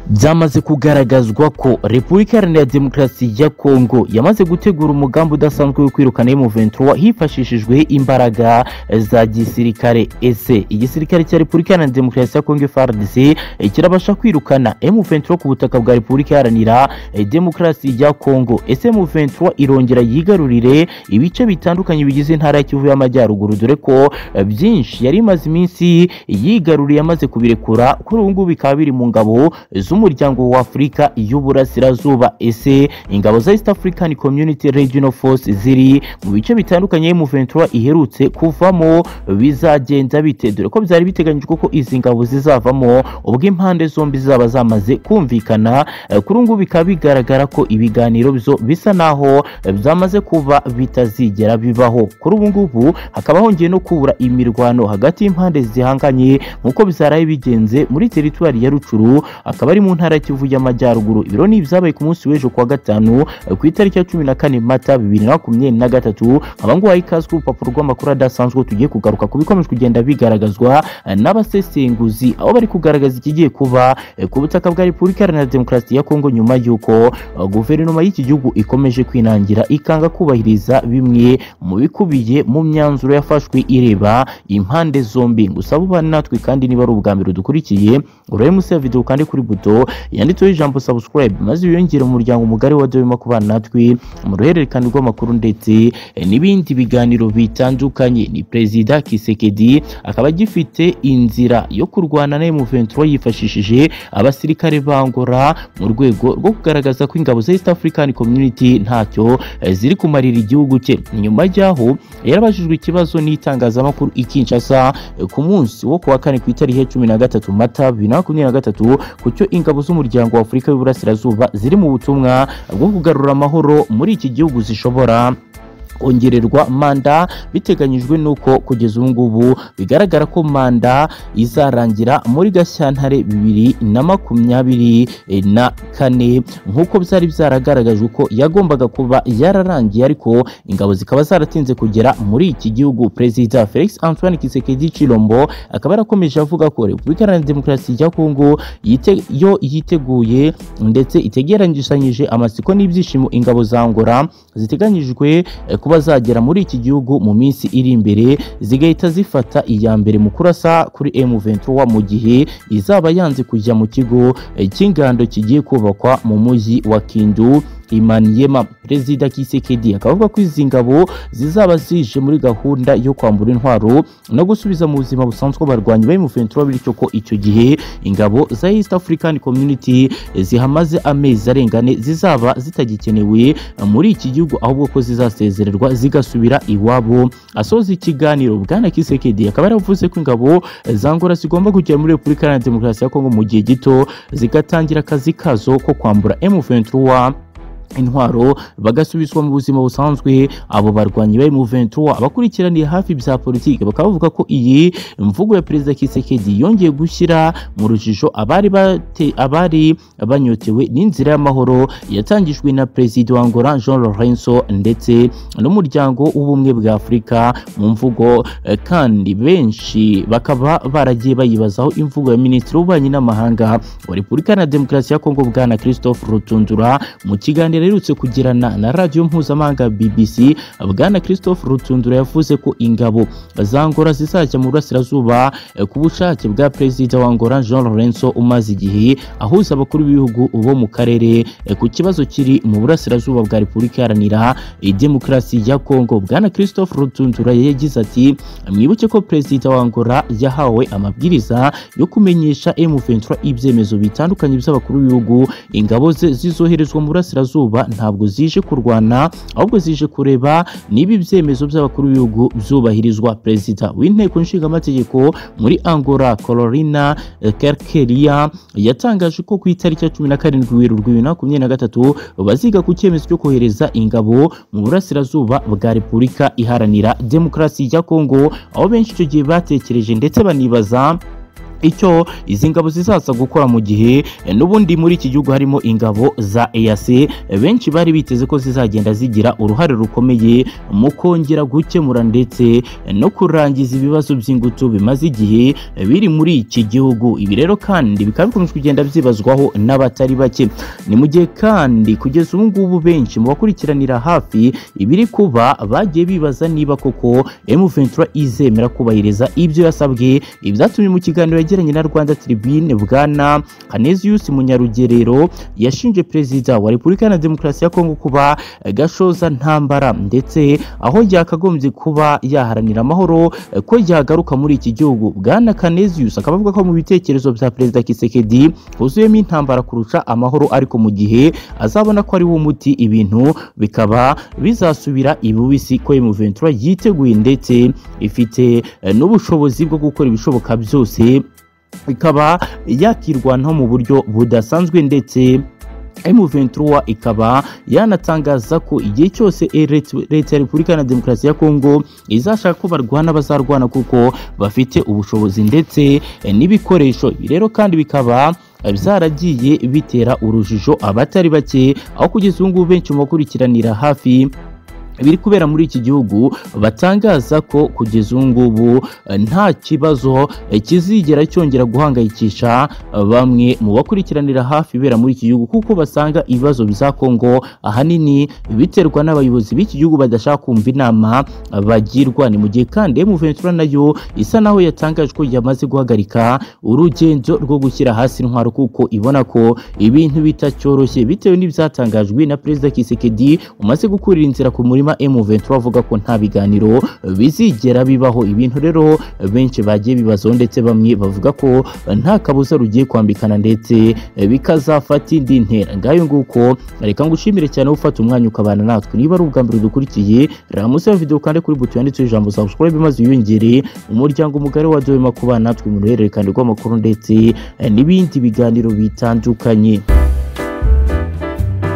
byamaze kugaragazwa ko repubulika iharanira demokarasi ya kongo yamaze gutegura umugambi udasanzwe wo kwirukana M23 hifashishijwe imbaraga za gisirikare ese igisirikare cya repubulika iharanira demokarasi ya kongo FARDC kirabasha kwirukana M23 ku butaka bwa repubulika iharanira demokarasi ya kongo ese M23 irongera yigarurire ibice bitandukanye bigize intara ya kivu y'amajyaruguru dore ko byinshi yari imaze iminsi yigaruriye amaze kubirekura kuri ubu ngubu bikaba biri mu ngabo z'umuryango wa Afurika y'Uburasirazuba ese ingabo za East African Community Regional Force ziri mu bice bitandukanye M23 iherutse kuvamo bizagenda bite dore ko byari biteganyijwe ko izi ngabo zizavamo ubwo impande zombi zaba zamaze kumvikana kuri ubu bikaba bigaragara ko ibiganiro byo bisa naho byamaze kuba bitazigera bibaho kuri ubu ngubu hakaba hongeye no kubura imirwano hagati y'impande zihanganye nk'uko bizaraye bigenze muri teritwari ya Rucuru akaba ari mu ntara Kivu y'Amajyaruguru ibiro ni ibyabaye ku munsi w'ejo kuwa gatanu ku itariki ya cumi na kane Mata bibiri na makumyabiri na gatatu abangwa ikaze ku rupapuro rw'amakuru adasanzwe tugiye kugaruka ku bikomeje kugenda bigaragazwa n'abasesenguzi aho bari kugaragaza ikigiye kuba ku butaka bwa Repubulika Iharanira Demokarasi ya Kongo nyuma y'uko guverinoma y'iki gihugu ikomeje kwinangira ikanga kubahiriza bimwe mu bikubiye mu myanzuro yafashwe ireba impande zombi ngusaba ubane natwe kandi niba ari ubwa mbere udukurikiye urebe munsi ya video kandi kuri buto yanditseho ijambo subscribe maze wiyongere umuryango mugari wa Dewema kubana natwe mu ruhererekane rw'amakuru ndetse n'ibindi biganiro bitandukanye ni Perezida Kisekedi akaba agifite inzira yo kurwana na M23 yifashishije abasirikare bangora mu rwego rwo kugaragaza ko ingabo za East African Community ntacyo ziri kumarira igihugu cye nyuma y'aho yarabajijwe ikibazo n'itangazamakuru ikinshasa ku munsi wo kuwa kane ku itariki ya cumi na gatatu mata bibiri na makumyabiri na gatatu kucyo ingabo z'umuryango wa Afurika y'Uburasirazuba ziri mu butumwa bwo kugarura amahoro muri iki gihugu zishobora kongererwa manda biteganyijwe nuko kugeza ubu ngubu bigaragara ko manda izarangira muri Gashyantare bibiri na makumyabiri na kane nk'uko byari byaragaragajwe ko yagombaga kuba yararangiye ariko ingabo zikaba zaratinze kugera muri iki gihugu Perezida Felix Antoine Tshisekedi Chilombo akaba yarakomeje avuga ko Repubulika Iharanira Demokarasi ya Kongo yite, yo yiteguye ndetse itegeranyijanyije amatsiko n'ibyishimo ingabo za Angola ziteganyijwe eh, kuba zagera muri iki gihugu mu minsi iri imbere zigahita zifata iya mbere mu kurasa kuri M23 mu gihe izaba yanze kujya mu kigo eh, cy'ingando kigiye kubakwa mu mujyi wa Kindu Imaniyema Perezida Kisekedi akaba avuga ko izi ngabo zizaba zije muri gahunda yo kwambura intwaro no gusubiza mu buzima busanzwe abarwanyi ba M23 bityo ko icyo gihe ingabo za East African Community zihamaze amezi arengane zizaba zitagikenewe muri iki gihugu ahubwo ko zizasezererwa zigasubira iwabo asoza ikiganiro bwana Kisekedi akaba yaravuze ko ingabo za Angola zigomba kugera muri Repubulika Iharanira Demokarasi ya Kongo mu gihe gito zigatangira akazi kazo ko kwambura M23 intwaro bagasubizwa mu buzima busanzwe abo barwanyi bari mu 23 abakurikiraniye hafi bya politiki bakaba bavuga ko iyi mvugo ya perezida Kisekedi yongeye gushyira mu rujijo abari abari banyotewe n'inzira y'amahoro yatangijwe na perezida wa Angola Jean Lourenço ndetse n'umuryango w'ubumwe bwa Afurika mu mvugo kandi benshi bakaba baragiye bayibazaho imvugo ya minisitiri w'ububanyi n'amahanga wa Repubulika na Demokarasi ya Kongo bwana Christophe Rutundura mu kiganiro aherutse kugirana na radiyo mpuzamahanga BBC bwana Christophe Rutundura yavuze ko ingabo za Angola zizajya mu burasirazuba ku bushake bwa perezida wa Angola Jean Lourenço umaze igihe ahuza abakuru b'ibihugu bo mu karere ku kibazo kiri mu burasirazuba bwa Repubulika Iharanira Demokarasi ya Kongo bwana Christophe Rutundura yagize ati mwibuke ko perezida wa Angola yahawe amabwiriza yo kumenyesha M23 ibyemezo bitandukanye by'abakuru b'ibihugu ingabo ze zizoherezwa mu burasirazuba ntabwo zije kurwana ahubwo zije kureba niba ibyemezo by'abakuru b'ibihugu byubahirizwa perezida w'inteko nshingamategeko muri angola corolina kerkeria yatangaje ko ku itariki ya cumi na karindwi werurwe bibiri na makumyabiri na gatatu baziga ku cyemezo cyo kohereza ingabo mu burasirazuba bwa repubulika iharanira demokarasi ya kongo aho benshi icyo gihe batekereje ndetse banibaza icyo izi ngabo zizaza gukora mu gihe eh, n'ubundi muri iki gihugu harimo ingabo za EAC eh, benshi bari biteze ko zizagenda zigira uruhare rukomeye mu kongera gukemura ndetse eh, no kurangiza ibibazo by'ingutu bimaze igihe eh, biri muri iki gihugu ibi rero kandi bikaba bikunze kugenda byibazwaho n'abatari bake ni mu gihe kandi kugeza ubu ngubu benshi mu bakurikiranira hafi ibiri kuba bagiye bibaza niba koko M23 izemera kubahiriza ibyo yasabwe ibyatumye mu kiganiro yagiranye na Rwanda Tribune bwana Canesius Munyarugerero yashinje perezida wa Repubulika Iharanira Demokarasi ya Kongo kuba eh, gashoza ntambara ndetse aho yakagombye kuba yaharanira amahoro eh, ko yagaruka muri iki gihugu bwana Canesius akaba avuga ko mu bitekerezo bya perezida Kisekedi huzuyemo intambara kurusha amahoro ariko mu gihe azabona ko ari wo muti ibintu bikaba bizasubira ibubisi ko M23 yiteguye ndetse ifite eh, n'ubushobozi bwo gukora ibishoboka byose ikaba yakirwanaho mu buryo budasanzwe ndetse M23 ikaba yanatangaza ko igihe cyose e- Leta Leta ya Repubulika Iharanira Demokarasi ya Kongo izashaka ko barwana bazarwana kuko bafite ubushobozi ndetse eh, n'ibikoresho Ibi rero kandi bikaba eh, byaragiye bitera urujijo abatari bake aho kugeza ubu ngubu benshi mu bakurikiranira hafi biri kubera muri iki gihugu batangaza ko kugeza ubu ngubu eh, nta kibazo eh, kizigera cyongera guhangayikisha eh, bamwe mu bakurikiranira hafi ibera muri iki gihugu kuko basanga ibibazo bya Kongo ahanini biterwa n'abayobozi b'iki gihugu badashaka kumva inama eh, bagirwa ni mu gihe kandi M23 nayo isa naho yatangaje ko yamaze guhagarika urugendo rwo gushyira hasi intwaro kuko ibona ko ibintu bitacyoroshye bitewe n'ibyatangajwe na perezida Kisekedi umaze gukurira inzira ku murima M23 avuga ko nta biganiro bizigera bibaho ibintu rero benshi bagiye bibazaho ndetse bamwe bavuga ko nta kabuza rugiye kwambikana ndetse bikazafata indi ntera ngayo nguko reka ngushimire cyane wowe ufata umwanya ukabana natwe niba ari ubwa mbere udukurikiye ramusa ya video kandi kuri buto yanditseho ijambo subscribe maze wiyongere umuryango mugari wa Dwema kubana natwe mu ruhererekane rw'amakuru ndetse n'ibindi biganiro bitandukanye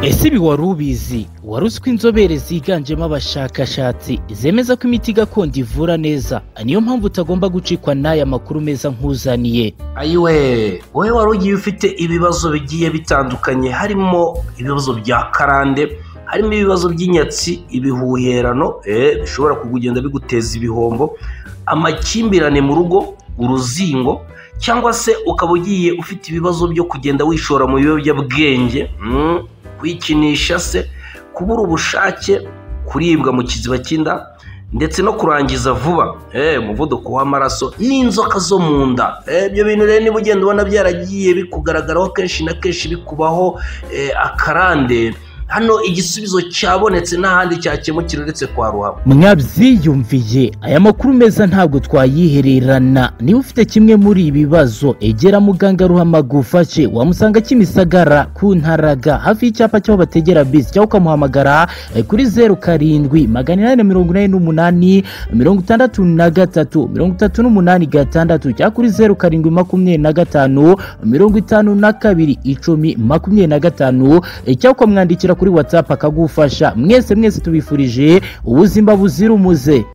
ese ibi wari ubizi wari uzi ko inzobere ziganjemo abashakashatsi zemeza ko imiti gakondo ivura neza niyo mpamvu utagomba gucikwa n'aya makuru meza nk'uzaniye ayiwe wowe wari ugiye ufite ibibazo bigiye bitandukanye harimo ibibazo bya karande harimo ibibazo by'inyatsi ibihuherano eh, bishobora kugenda biguteza ibihombo amakimbirane mu rugo uruzingo cyangwa se ukaba ugiye ufite ibibazo byo kugenda wishora mu biyobyabwenge mm, kwikinisha se kubura ubushake kuribwa mu kiziba cy'inda ndetse no kurangiza vuba eh, umuvuduko w'amaraso n'inzoka zo mu nda Eh, ibyo bintu rero niba ugenda ubona byaragiye bikugaragaraho kenshi na kenshi bikubaho eh, akarande hano igisubizo cyabonetse n'ahandi cyakemukira uretse kwa ruhabo mwabyiyumviye aya makuru meza ntabwo twayihererana niba ufite kimwe muri ibi bibazo egera muganga ruhama gufashe wamusanga kimisagara ku ntaraga hafi y'icyapa cy'aho bategera bisi cyangwa ukamuhamagara eh, kuri zeru karindwi magana inani na mirongo inani n'umunani mirongo itandatu na gatatu mirongo itatu n'umunani gatandatu cyangwa kuri zeru karindwi makumyabiri na gatanu mirongo itanu na kabiri icumi makumyabiri na gatanu eh, cyangwa ukamwandikira kuri watsapu akagufasha mwese mwese tubifurije ubuzima buzira umuze